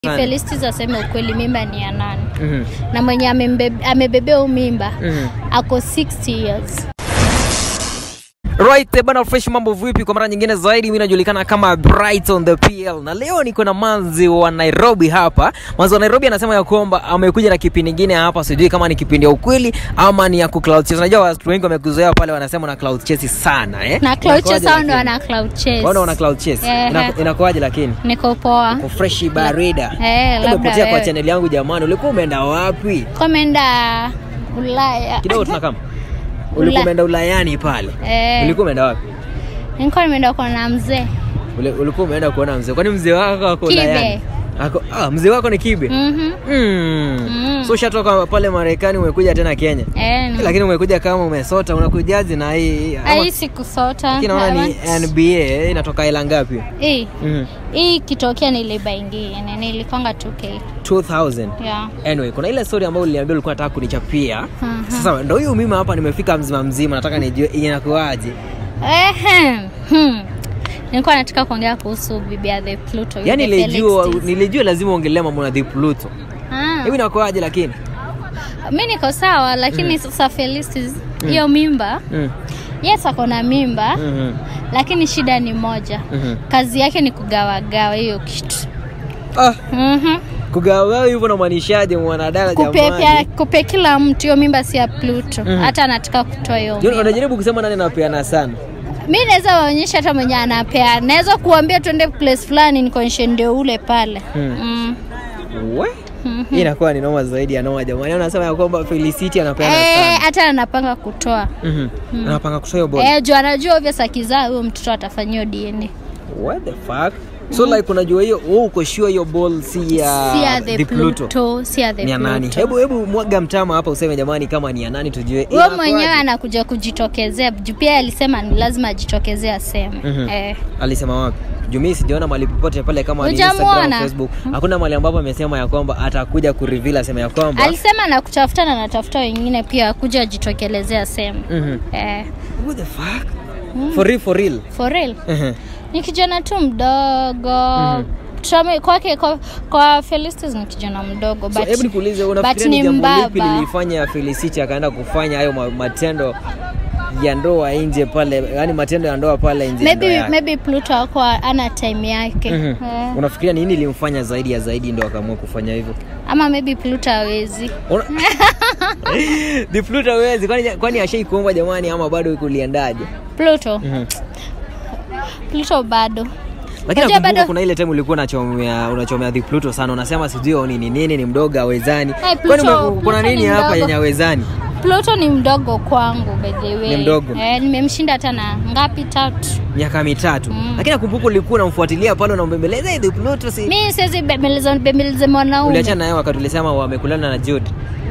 Sana. Felistis aseme ukweli, mimba ni ya nani Mhm. na mwenye amembe- amebebea huu mimba Mhm. ako 60 years. Right, eh, bana fresh mambo vipi? Kwa mara nyingine zaidi, mimi najulikana kama Brighton the PL, na leo niko na manzi wa Nairobi hapa. Manzi wa Nairobi anasema ya kwamba amekuja na kipindi kingine hapa, sijui kama ni kipindi ya ukweli ama ni ya ku cloud chase. Unajua watu wengi wamekuzoea pale, wanasema na cloud chase sana eh, Na cloud Inakuwaje chase hao ndo lakini? wana cloud chase. Wana wana cloud chase Ehe. Ina- inakuwaje? Lakini Niko poa. kwa fresh barida, Eh, labda umepotea kwa wewe. channel yangu jamani, ulikuwa umeenda wapi? Komeenda Ulaya. Kidogo tunakama Ula- ulikuwa umeenda Ulayani pale, Eh, ulikuwa umeenda wapi? nilikuwa nimeenda kuona mzee. Ule- ulikuwa umeenda kuona mzee kwani mzee wako ako Kibe. Ulayani? Ako, ah, mzee wako ni kibe Mhm. mm. Mm. so ushatoka pale marekani umekuja tena kenya Eh, ni- lakini umekuja kama umesota unakujaji na hii ama- hii sikusota. lakini naona ni I want- nba inatoka ila ngapi Hii mm. hii kitokea niliba ingine nilikwanga 2k. 2000 Yeah. anyway kuna ile story ambayo uliniambia ulikuwa nataka kunichapia Mhm. sasa ndo huyu mimi hapa nimefika mzima mzima nataka nijue inakuaje Ehem. Hmm. Nilikuwa nataka kuongea kuhusu bibi ya the Pluto. yani yule nilijua Felix Tis. nilijua lazima uongelea mambo na the pluto Ah. hivi inakuaje lakini mi niko sawa lakini sasa Felistis hiyo mimba mm. yes ako na mimba mm lakini shida ni moja Mhm. kazi yake ni kugawagawa hiyo kitu ah, Mhm. kugawa hivyo namaanishaje mwanadada kupepea jamani kupe kila mtu hiyo mimba si ya Pluto Mhm. hata anataka kutoa hiyo Yaani mimba. unajaribu kusema nani anapeana sana mi naweza waonyesha hata mwenye anapea naweza kuambia tuende place fulani nikuonyeshe ndio ule pale Mm. mm. we hii inakuwa ni noma zaidi ya noma jamani anasema ya kwamba felicity anapeana Eh, sana hata anapanga kutoa Mhm. anapanga kutoa hiyo ball eh, juu anajua ovyo sakizaa huyo mtoto atafanyiwa DNA what the fuck so like unajua hiyo wewe uko sure hiyo ball si ya si ya the, the Pluto Pluto, si ya the ni ya nani Pluto. hebu hebu mwaga mtama hapa useme jamani kama ni ya nani tujue Wewe Inakuwaje? mwenyewe anakuja kujitokezea juu pia alisema ni lazima ajitokezee aseme Mhm. eh. alisema wapi jumii sijaona mahali popote pale kama ni Hujamuona? Instagram, Facebook hakuna mahali ambapo amesema ya kwamba atakuja kureveal asema ya kwamba alisema nakutafuta na natafuta wengine pia kuja ajitokelezee aseme Mhm. eh. what the fuck for real for real for real Mhm. ni kijana tu mdogo Mhm. Tuseme kwake kwa, kwa Felistus ni kijana mdogo So, but, hebu nikuulize but unafikiria ni ni jambo lipi mbaba lilifanya Felicity akaenda kufanya hayo ma- matendo ya ndoa nje pale yani matendo ya ndoa pale nje ya ndoa maybe, yake? maybe Pluto ako ana time yake Mhm. eh. unafikiria nini ilimfanya zaidi ya zaidi ndo akaamua kufanya hivyo ama maybe Pluto hawezi Una- The Pluto hawezi kwani kwani ashai kuomba jamani ama bado kuliendaje Pluto Mhm. Pluto bado lakini Unajua nakumbuka bado- kuna ile time ulikuwa unachomea unachomea The Pluto sana unasema sijui ni nini nini ni mdogo hawezani Hey, kwani Pluto- ume- kuna Pluto nini ni hapa mdogo. yenye hawezani Pluto ni mdogo kwangu by the way. Ni mdogo? Eh, nimemshinda hata na ngapi tatu. miaka mitatu Mm. lakini nakumbuka ulikuwa unamfuatilia pale unambembeleza "Hey, The Pluto si Mi siwezi bembeleza bembeleze mwanaume. uliachana naye wakati ulisema wamekulana na Jude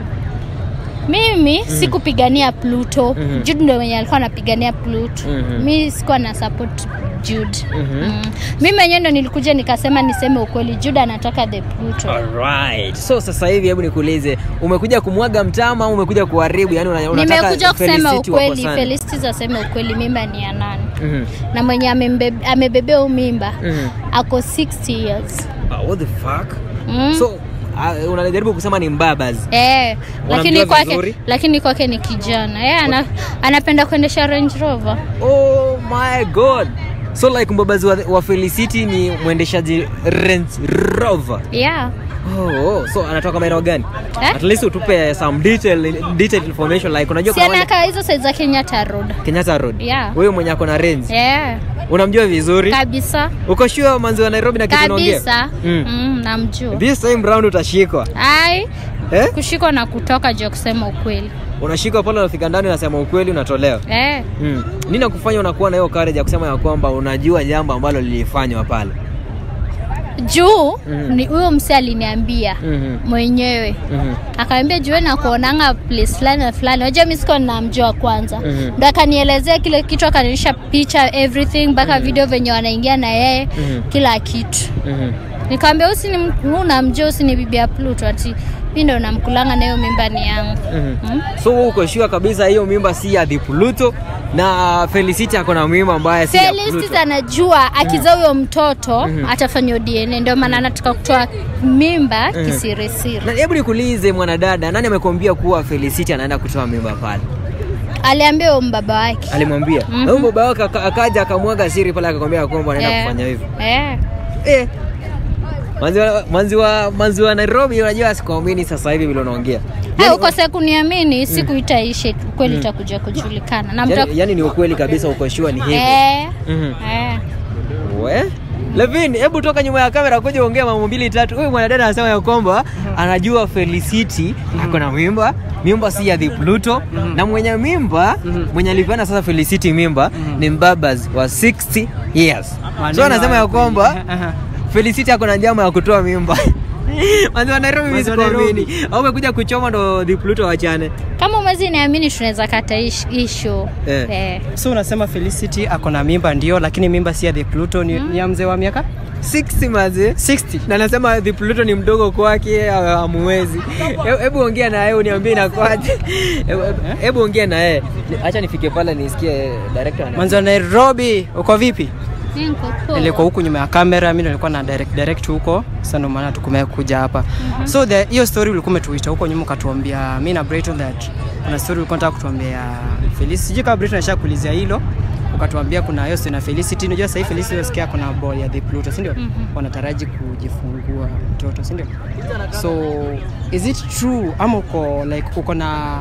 Mimi sikupigania Pluto. Mhm. Jude ndio mwenye alikuwa anapigania Pluto. Mhm. Mi sikuwa na support Jude. Mhm. Mm. Mimi mwenyewe ndo nilikuja nikasema niseme ukweli Jude anataka the Pluto. Alright. So sasa hivi hebu nikuulize, umekuja kumwaga mtama au umekuja kuharibu? Yani una, unataka Nimekuja kusema Felicity ukweli, wakosane? Felistis aseme ukweli mimba ni ya nani. Mhm. Na mwenye amembe- amebebea huu mimba Mhm. ako 60 years. Ah, what the fuck? Mm. So uh, unajaribu kusema ni mbabas. Eh, lakini Unamjua kwake vizuri? lakini kwake ni kijana. Eh, ana, anapenda kuendesha Range Rover. Oh my god. So like mbabazi wa, wa Felicity ni mwendeshaji Range Rover. Yeah. Oh, oh. So anatoka maeneo gani? Eh? At least utupe some detail detailed information like unajua Si kuna wale anakaa hizo side za Kenyatta Road. Kenyatta Road. Yeah. Wewe mwenye ako na range. Yeah. Unamjua vizuri? Kabisa. Uko sure manzi wa Nairobi na kitu unaongea? Kabisa. Mm. Mm, namjua. This time round utashikwa. Ai, Eh? kushikwa na kutoka juu ya kusema ukweli. Unashikwa pale unafika ndani unasema ukweli unatolewa. Eh. Mm. Nini nakufanya unakuwa na hiyo courage ya kusema ya kwamba unajua jambo ambalo lilifanywa pale? Juu Mhm. ni huyo mse aliniambia Mhm. mwenyewe Mhm. akaambia jue na kuonanga place fulani na fulani unajua mi sikuwa namjua kwanza Mhm. ndo akanielezea kile kitu akanionyesha picha everything mpaka video venye wanaingia na yeye Mhm. kila kitu Mhm. nikamwambia usini unamjua usini bibi ya Pluto ati mi ndo namkulanga na hiyo mimba ni yangu Mhm. mm? So wewe uko sure kabisa hiyo mimba si ya The Pluto na Felicity ako na mimba mbaya si ya Felicity Pluto. anajua akizaa huyo mtoto atafanywa DNA, ndio maana anataka kutoa mimba kisirisiri. Na hebu nikuulize mwanadada, nani amekwambia kuwa Felicity anaenda kutoa mimba pale? Aliambia huyo mbaba wake Alimwambia. Mhm. Na huyo baba wake aka- akaja akamwaga siri pale akakwambia kwamba anaenda Eh, kufanya hivyo. eh. Eh. Manzi wa manzi wa manzi wa Nairobi unajua sikuamini sasa hivi vile unaongea. Eh, ukose kuniamini siku itaisha kweli itakuja kujulikana na mta... Yani, yani ni ukweli kabisa uko sure ni hivi. eh, Mhm. eh. We? Levin, hebu toka nyuma ya kamera kuja ongea mambo mbili tatu. Huyu mwanadada anasema ya kwamba anajua Felicity ako na mimba, mimba si ya the Pluto na mwenye mimba mwenye alipeana sasa Felicity mimba ni mbabas wa 60 years. So anasema ya kwamba Aha. Felicity ako na njama ya kutoa mimba. Manzi wa Nairobi mimi Manzi wa sikuamini. Au umekuja kuchoma ndo the Pluto wachane. kama umezi niamini tunaweza kata ish- ishu Eh. eh. so unasema felicity ako na mimba ndio lakini mimba si ya the pluto ni, ni ya mzee wa miaka 60 mazi. 60 na nasema the Pluto ni mdogo kwake amuwezi. Hebu ongea na yeye uniambie inakwaje. Hebu- hebu- Hebu ongea na yeye. Ni- Acha nifike pale nisikie director ana. mwanzo wa nairobi uko vipi Niko poa. nilikuwa huku nyuma ya kamera mi ndo nilikuwa na direct, direct huko sasa ndo maana tukumekuja hapa so the hiyo story ulikuwa umetuita huko nyuma ukatuambia mi na Brighton that kuna story ulikuwa unataka kutuambia Felicity sijui kama Brighton asha kuulizia hilo ukatuambia kuna hiyo story na Felicity unajua sasa hivi Felicity unasikia kuna ball ya the Pluto si ndio wanataraji kujifungua mtoto si ndio so is it true ama uko like uko na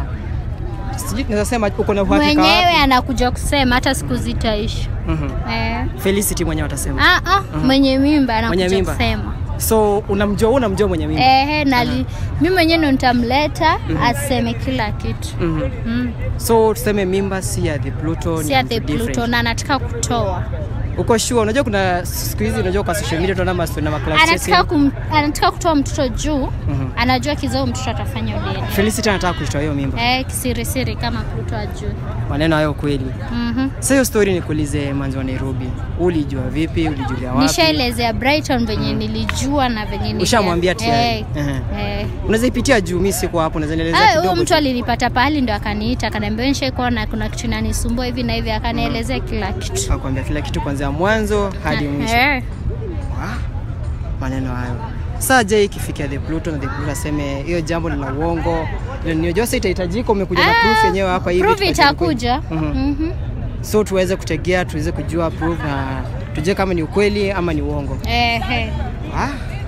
sijui naweza sema uko na uhakika mwenyewe wapi? anakuja kusema hata siku zitaisha Mhm. eh. Felicity mwenyewe watasema ah, ah, mwenye mimba anakuja Mwenye mimba. kusema so unamjua wewe unamjua mwenye mimba Ehe, nali mi mwenyewe ndo nitamleta aseme kila kitu Mhm. mm. so tuseme mimba si ya the pluto ni si ya the different. Pluto na anataka kutoa uko sure unajua kuna siku hizi unajua kwa social media tunaona mastori na maclass anataka, kum, anataka kutoa mtoto juu Mhm. anajua kizao mtoto atafanya udeni Felicity anataka kuitoa hiyo mimba eh, kisirisiri kama Pluto ajui maneno hayo kweli mm sasa hiyo story nikuulize manzi wa Nairobi ulijua vipi ulijulia wapi nishaelezea Brighton venye nilijua na venye nilia- Ushamwambia tayari? eh, Ehe. eh. unaweza ipitia juu mimi siko hapo unaweza nielezea Ah, huyo kidogo mtu tu? alinipata pahali ndo akaniita akaniambia nishaikuwa na kuna kitu inanisumbua hivi na hivi akanielezea kila kitu akwambia kila kitu kuanzia mwanzo hadi mwisho Eh. Wah, maneno hayo saa je ikifikia the pluto na the pluto aseme hiyo jambo ni la uongo niojua sasa itahitajika umekuja na Ah, proof yenyewe hapa hivi proof tupate ni kweli. itakuja Mhm. Mhm. so tuweze kutegea tuweze kujua proof na tujue kama ni ukweli ama ni uongo Ehe. Ah.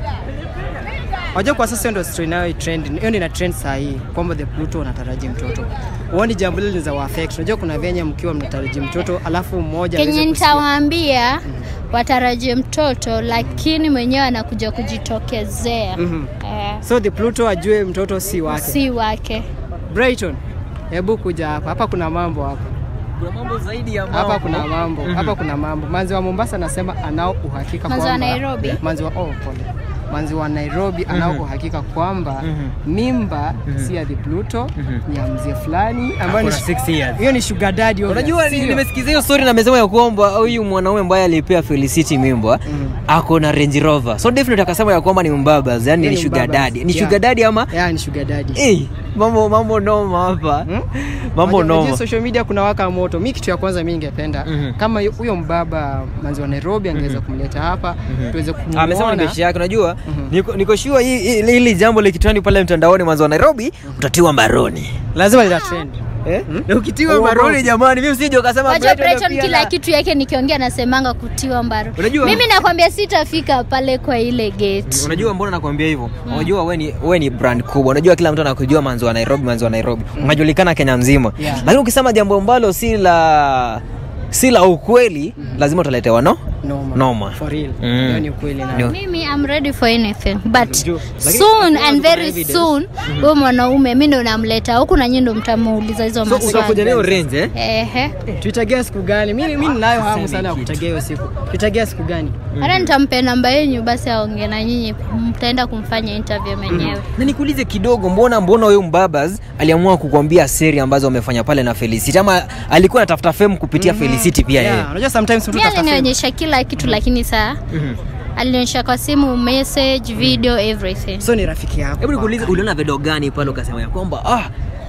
Wajua kwa sasa hiyo ndio story nayo trend. Hiyo ndio ina trend saa hii kwamba the Pluto wanataraji mtoto. Uone jambo lile linaweza wa affect. Unajua kuna venye mkiwa mnataraji mtoto alafu mmoja kenye aweze kusikia. nitawaambia watarajie mtoto lakini mwenyewe anakuja kujitokezea Mhm. Eh, So the Pluto ajue mtoto si wake. si wake Brighton. Hebu kuja hapa. Hapa kuna mambo hapa. Kuna mambo zaidi ya Hapa kuna mambo. Mhm. Hapa kuna mambo. Manzi wa Mombasa anasema anao uhakika Manzi wa kwamba Nairobi? Manzi wa oh, pole. Manzi wa Nairobi anao Mhm. uhakika kwamba Mhm. mimba Mhm. si ya the Pluto Mhm. ni ya mzee fulani ambayo ni Kuna 6 years. hiyo ni sugar daddy obvious. Unajua ni- Sio? nimesikiza hiyo story na amesema ya kwamba huyu mwanaume ambaye alipea Felicity mimba Mhm. ako na Range Rover. So definitely akasema ya kwamba ni mbabas, yani Yeye ni ni sugar mbabas. daddy. Ni Yeah. sugar daddy ama Yeah, ni sugar daddy. eh mambo mambo noma hapa. Hmm? Mambo Unajua- unajua noma. social media kuna waka moto. Mi kitu ya kwanza mi ningependa Mhm. kama yu- huyo mbaba manzi wa Nairobi angeweza kumleta hapa tuweze Ah, Amesema ni kumuona. beshi yake. Unajua Mhm. niko niko sure hii hii- hili jambo likitrend pale mtandaoni mwanzo wa Nairobi utatiwa mbaroni. Lazima lita trend. Eh? Na ukitiwa Uongo. mbaroni jamani, mimi usije ukasema Wajua Brighton Brighton pia kila na- kitu yake nikiongea nasemanga kutiwa mbaro. Unajua- Mimi nakwambia sitafika pale kwa ile gate. Unajua mbona nakwambia hivyo? Unajua wewe ni wewe ni brand kubwa. Unajua kila mtu anakujua manzi wa Nairobi, manzi wa Nairobi. Unajulikana Kenya nzima. Yeah. Lakini ukisema jambo ambalo si la si la ukweli, lazima utaletewa no? Noma. Noma. For real. Mm. Hiyo ni ukweli na. Ndio. Mimi I'm ready for anything but Unajua- lakini- soon lakini and kuna very evidence. soon huyo mwanaume mimi ndo namleta huku na nyinyi ndo mtamuuliza hizo So utakuja nayo maswali. range eh? Ehe. Tuitegea siku gani? Mimi mimi ninayo hamu Seme sana ya kitu. kutegea hiyo siku. Tuitegea siku gani? Hata nitampe namba yenu basi aongee na nyinyi mtaenda kumfanya interview mwenyewe. Na nikuulize kidogo, mbona mbona huyo mbabas aliamua kukwambia siri ambazo amefanya pale na Felicity ama alikuwa anatafuta fame kupitia Felicity pia yeye? Yeah, unajua sometimes mtu Mimi tafuta fame. alinionyesha kila kitu lakini saa Mhm. alinionyesha kwa simu message, video, everything. So ni rafiki yako. Hebu nikuulize, uliona video gani pale ukasema ya kwamba ah,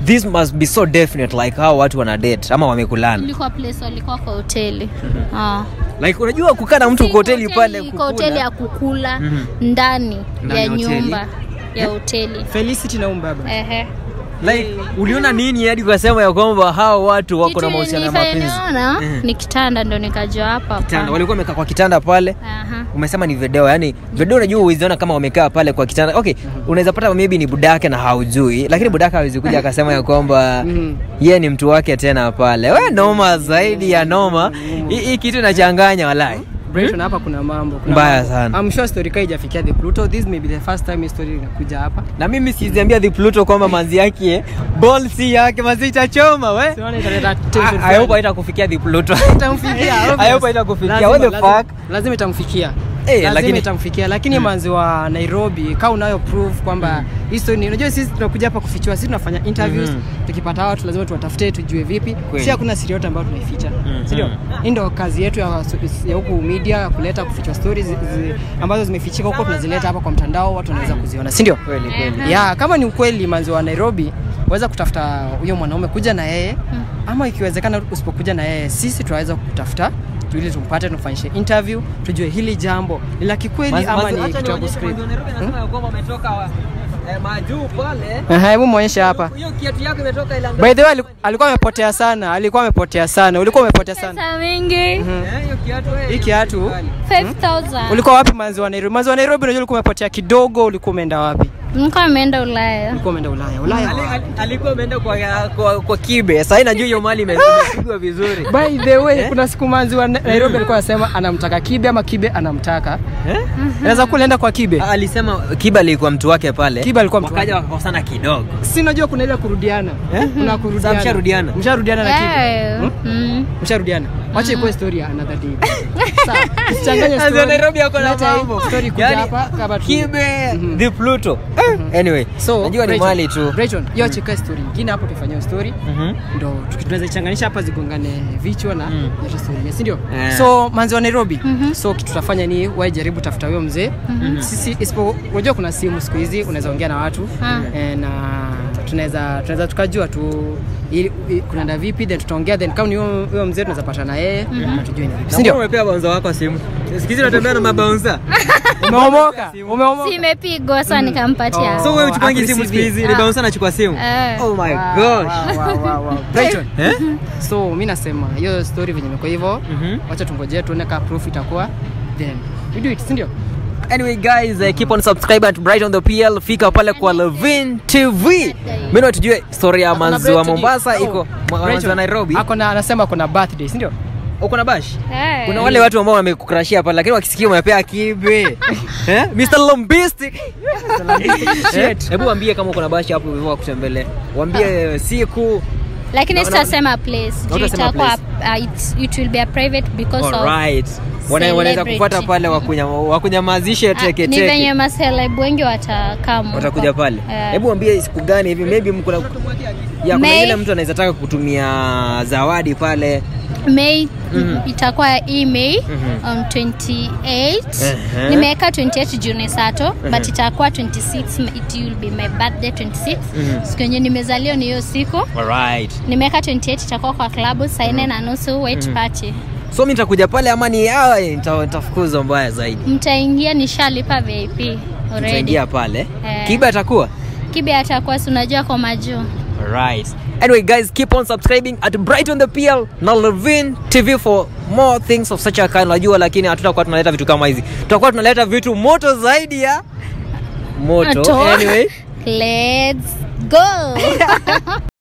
this must be so definite like hao watu wana date ama wamekulana ilikuwa place walikuwa kwa hoteli Ah. like unajua kukaa na mtu Si kwa hoteli pale kwa hoteli ya kukula Mhm. ndani Ndani ya ya hoteli? nyumba ya hoteli Felicity na umbaba. Ehe. like uliona nini hadi ukasema ya kwamba hao watu wako na Kitu mahusiano ya nilifanya mapenzi niona Mhm. ni kitanda ndo nikajua hapa kitanda hapana. walikuwa wamekaa kwa kitanda pale Aha. umesema ni video yani video unajua uiziona kama wamekaa pale kwa kitanda okay unaweza pata maybe ni budake na haujui lakini budake hawezi kuja akasema ya kwamba Mhm. yeye ni mtu wake tena pale we noma zaidi ya noma hii hii kitu inachanganya walai Brighton hapa kuna mambo. Kuna Mbaya mambo. sana. I'm sure story kai ijafikia the Pluto. This may be the first time hii story inakuja hapa. na mimi siziambia the pluto kwamba manzi yake ball si yake manzi itachoma we Siona italeta tension I- I fulani. hope haitakufikia the pluto itamfikia I obvious. hope haitakufikia. Lazima- What the lazima- fuck? lazima itamfikia Eh, lazima lakini- itamfikia lakini manzi wa nairobi ka unayo proof kwamba hii story ni unajua sisi tunakuja hapa kufichua sisi tunafanya interviews Mhm. tukipata watu lazima tuwatafute tujue vipi Kweli. si hakuna siri yote ambayo tunaificha Mhm. sindio hii ndo kazi yetu ya, ya huku media kuleta kufichua stories zi, zi, ambazo zimefichika huko tunazileta hapa kwa mtandao watu wanaweza kuziona sindio kweli kweli Aha. ya kama ni ukweli manzi wa nairobi waweza kutafuta huyo mwanaume kuja na yeye ama ikiwezekana usipokuja na yeye sisi tunaweza kutafuta tu ili tumpate tumfanyishe interview tujue hili jambo ni la kikweli Manzi- ama manzi- ni acha kitu ya nionyeshe kuscript. manzi wa Nairobi anasema ya kwamba ametoka wa- eh, majuu pale Aha, hebu muonyeshe hapa hiyo kiatu yako imetoka Ilanga- by the way ali- alikuwa amepotea sana alikuwa amepotea sana ulikuwa umepotea sana pesa mingi Eh, hiyo kiatu eh, hii kiatu 5000 ulikuwa wapi manzi wa nairobi manzi wa nairobi unajua ulikuwa umepotea kidogo ulikuwa umeenda wapi nilikuwa ameenda ulaya ulikuwa umeenda ulaya ulaya Ali- wapi? ali- alikuwa ameenda kwa, kwa, kwa kibe sahii najua hiyo mali ime- imepigwa vizuri by the way kuna siku manzi wa Na- nairobi alikuwa anasema anamtaka kibe ama kibe anamtaka Eh? naweza kuwa ulienda kwa kibe Ah, alisema kibe alikuwa mtu wake pale Kibe alikuwa mtu wakaja wake. wakakosana kidogo si najua kuna ile kurudiana Eh? kuna Sasa kurudiana msharudiana? msharudiana na kibe Eh, Hmm? mm. msharudiana wacha ikuwe story ya another day sawa usichanganye Manzi wa story Nairobi ako na Leta hii mambo. story kuja Yaani, hapa kama tu kibe Mhm. the pluto Eh, anyway so najua ni Brighton- mali tu Brighton hiyo cheka story nyingine hapo tufanyie story Mhm. ndo tuki- tunaweza ichanganisha hapa zigongane vichwa na Mm. mm. story yenyewe, si ndio Eh. so manzi wa nairobi Mhm. so kitu tutafanya ni wae jaribu tafuta huyo mzee sisi isipo unajua kuna simu siku hizi unaweza ongea na watu Ah. eh, na tunaweza tunaweza tukajua tu ili- i- kunaenda vipi then tutaongea then kama ni huyo huyo mzee tunaweza pata na yeye na tujue ni vipi si Si ndio umepea baunza wako simu sikizi unatembea na mabaunza umeomoka umeomoka simepigwa sa nikampatia Oh. so wewe uchupangi simu Akureceive. siku hizi ni Ah. baunza anachukua simu Eh. oh my Wow, gosh wow, wow, wow, wow. Brighton. Eh? so mi nasema hiyo story venye imekuwa hivyo Mhm. wacha tungojee tuone ka proof itakuwa then we do it si ndio anyway guys uh, keep on subscribe at bright on the pl fika pale kwa levin tv mimi tujue story ya manzi wa mombasa iko ma- manzi wa nairobi akona anasema kuna birthday si ndio uko na bash Eh. kuna wale watu ambao wamekukrashia pale lakini wakisikia umepea kibe eh? Mr. Lombistic Eh? hebu waambie kama uko na bashi hapo hivyo wakutembelea waambie siku lakini No, no. sitasema place juu Hautasema itakuwa place. uh, it, it will be a private because of alright Wana- wanaweza celebrity. kufuata pale wakunya- wakunyamazishe Ah, teke ni venye teke maseleb wengi watakam watakuja pale Eh. hebu waambie siku gani hivi maybe mko na ya kuna May- yule mtu anaweza taka kutumia zawadi pale May Mhm. itakuwa hii May Mhm. on 28 Ehe. nimeweka 28 Juni sato but itakuwa 26 it will be my birthday 26 Mhm. siku yenye nimezaliwa ni hiyo siku alright nimeweka 28 itakuwa kwa klabu saa nne na nusu wait party so mi nitakuja pale ama ni ah, nita- nitafukuzwa mbaya zaidi mtaingia nishalipa VIP already tutaingia pale Eh. kiba atakuwa kibe atakuwa si unajua kwa majuu Alright. Anyway, guys, keep on subscribing at Brighton the PL na Levin TV for more things of such a kind. Najua, lakini hatutakuwa tunaleta vitu kama hizi, tutakuwa tunaleta vitu moto zaidi ya moto. Moto. Anyway, let's go